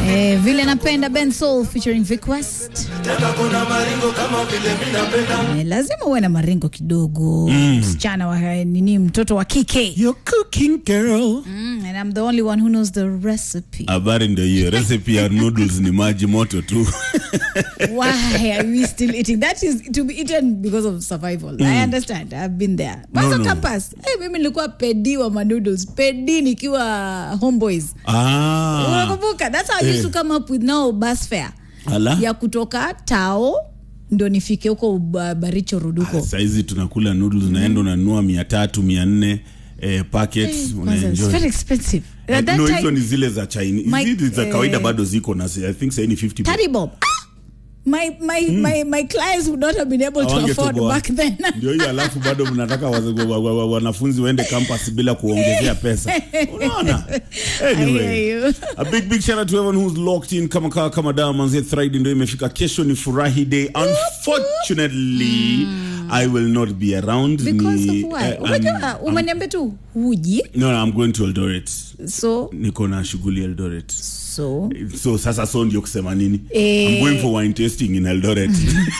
Eh, vile napenda Ben Soul featuring Vic West. Eh, lazima uwe na maringo kidogo msichana wa nini mtoto wa kike You're cooking girl. mm, and I'm the only one who knows the recipe Habari ndio hiyo. Recipe ya noodles ni maji moto tu. why are we still eating that is to be eaten because of survival I understand I've been there Mwanzo no. campus eh, mimi nilikuwa pedi wa manoodles pedi nikiwa homeboys Ah. unakumbuka that's how I used to come up with now bus fare Ala. ya kutoka tao ndo nifike huko ba- baricho ruduko Saizi tunakula noodles naenda unanunua mia tatu mia nne eh, packets It's unaenjoy. very expensive Eh, At that no, time, hizo ni zile za Chinese. My- Hizi za eh, kawaida bado ziko na I think sasa ni 50 bob. 30 bob Ah! my, my, my, my clients would not have been able to Hawange afford toboa. back then ndio hiyo alafu bado mnataka wa- wa- wa- wa- wanafunzi waende campus bila kuongezea pesa unaona I anyway hear you. a big big shout out to everyone who's locked in kama kawa kama dawa manzi Friday ndio imefika kesho ni furahi day unfortunately I will not be around because Ni, of why eh, unajua I'm- umeniambia tu huji no, no, I'm going to Eldoret so niko na shughuli Eldoret so so sasa so ndio kusema nini Eh. I'm going for wine tasting in Eldoret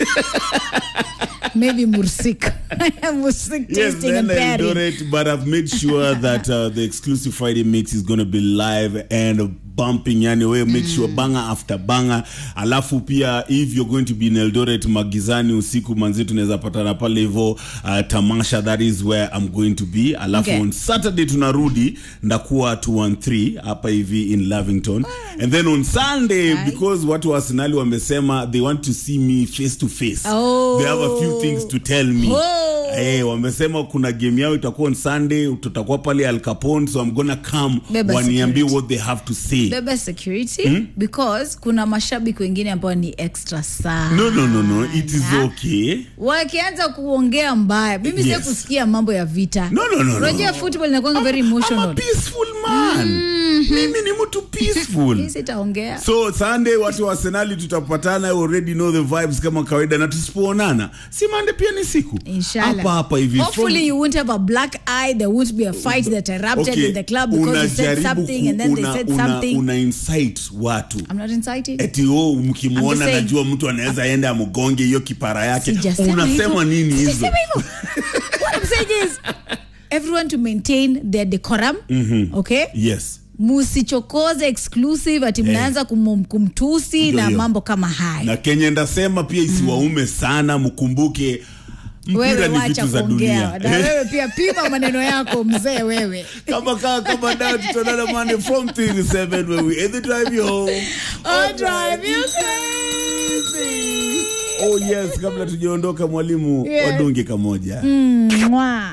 maybe mursik mursik Yes, tasting and then pairing Eldoret, but I've made sure that uh, the exclusive Friday mix is going to be live and bumping. Yani, we make sure banger after banger. Alafu pia if you're going to be in Eldoret magizani usiku manzi tunaweza patana pale hivyo uh, tamasha that is where I'm going to be. Alafu Okay. on Saturday tunarudi ndakuwa 213 hapa hivi in Lavington. And then on Sunday Aye. because watu wa Arsenal wamesema they want to see me face to face. Oh. They have a few things to tell me. Oh. Eh, wamesema kuna game yao itakuwa on Sunday, tutakuwa pale Al Capone, so I'm gonna come Beba waniambie security. what they have to say. bebe security because kuna mashabiki wengine ambao ni extra sana No, no, no, no, it is okay. wakianza kuongea mbaya mimi Yes. yes. kusikia mambo ya vita No, no, no, no, unajua no. football inakuanga very I'm a emotional peaceful man. Mimi ni mtu peaceful. Hii sitaongea So Sunday watu wa Arsenal tutapatana, you already know the vibes kama kawaida, na tusipoonana si Monday pia ni siku Inshallah. hapa hapa hivi Hopefully From- you won't have a black eye. There won't be a fight that erupted Okay, in the club because you said unajaribu something and ku- then una- they said una- something. una incite watu I'm not inciting. eti o I'm mkimwona just saying. najua mtu anaweza enda amgonge hiyo kipara yake Sijasema unasema hivyo. nini hizo Sijasema hivyo. What I'm saying is everyone to maintain their decorum. Okay? yes Musichokoze exclusive ati mnaanza kum, kumtusi Ndio na hiyo. mambo kama haya. na kenye ndasema pia isiwaume sana mkumbuke mpira Wewe ni wacha vitu za kuongea. dunia Na wewe pia pima maneno yako mzee wewe. kama kaa kama dawa tutaonana Monday from 3 to 7 where we either drive you home Oh, drive you crazy. oh yes kabla tujaondoka mwalimu Yeah. wadunge kamoja Mwah.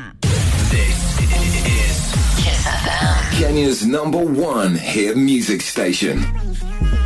Kenya's number one hit music station.